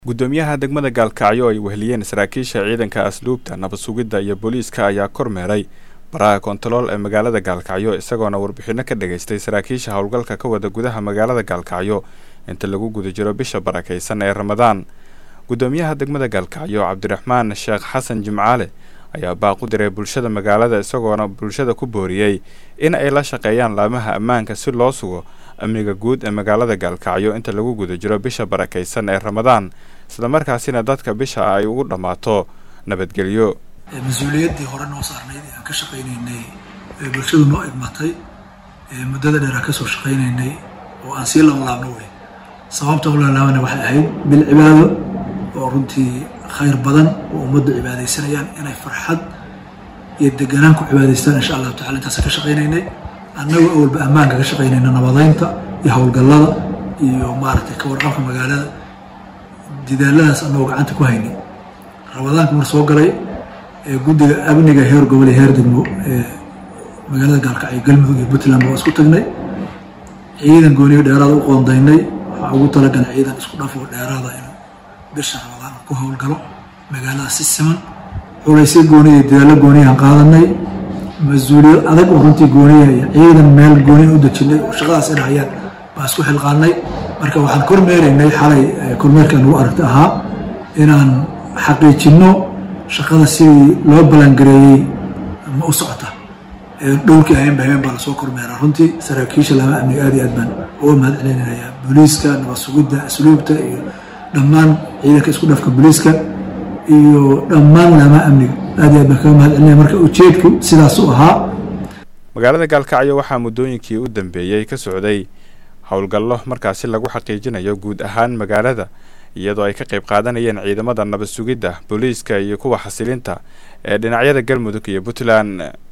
gudoomiyaha degmada gaalkacyo ay weheliyeen saraakiisha ciidanka asluubta nabad sugidda iyo booliiska ayaa kormeeray baraha kontarool ee magaalada gaalkacyo isagoona warbixino ka dhageystay saraakiisha howlgalka ka wada gudaha magaalada gaalkacyo inta lagu guda jiro bisha barakaysan ee ramadaan gudoomiyaha degmada gaalkacyo cabdiraxmaan sheekh xasan jimcaale ayaa baaq u diray bulshada magaalada isagoona bulshada ku booriyey in ay la shaqeeyaan laamaha ammaanka si loo sugo amniga guud ee magaalada gaalkacyo inta lagu guda jiro bisha barakaysan ee ramadaan islamarkaasina dadka bisha ay ugu dhammaato nabadgelyo mas-uuliyaddii hore noo saarnayd ee aan ka shaqaynaynay ee bulshadu noo idmatay ee muddada dheer aan kasoo shaqaynaynay oo aan sii laablaabno wey sababta u laalaabana waxay ahayd bil cibaado oo runtii khayr badan oo ummaddu cibaadaysanayaan inay farxad iyo deganaan ku cibaadaystaan insha allahu tacala intaasaan ka shaqaynaynay annagoo awalba ammaanka ka shaqaynayna nabadaynta iyo howlgallada iyo maaragtay ka warqabka magaalada didaaladaas annagoo gacanta ku haynay ramadaanka mar soo galay ee guddiga amniga heer gobol iyo heer degmo ee magaalada gaalkacyo galmudug iyo puntland waa isku tagnay ciidan gooniyo dheeraada u qoondaynay waxaa ugu talagalay ciidan isku dhafoo dheeraada inuu bisha ramadaan ku howlgalo magaalada si siman culaysyo gooniya iyo dadaallo gooniyahan qaadanay mas-uuliyad adag oo runtii gooniya iyo ciidan meel gooniya u dejinay oo shaqadaas ay dhahayaan baan isku xilqaanay marka waxaan kormeeraynay xalay kormeerkaan ugu aragta ahaa inaan xaqiijinno shaqada sidii loo balangareeyey ma u socota dhowrkii habeenba habeen baa lasoo kormeeraa runtii saraakiisha lama amniga aad iyo aad baan uga mahad celinaya booliiska nabad sugidda asluubta iyo dhammaan ciidanka isku dhafka booliiska iyo dhammaan lama amniga aad iyo aad baan kaga mahad celinaya marka ujeedku sidaas u ahaa magaalada gaalkacyo waxaa muddooyinkii u dambeeyey ka socday howlgallo markaasi lagu xaqiijinayo guud ahaan magaalada iyadoo ay ka qayb qaadanayeen ciidamada nabad sugidda booliiska iyo kuwa xasilinta ee dhinacyada galmudug iyo puntland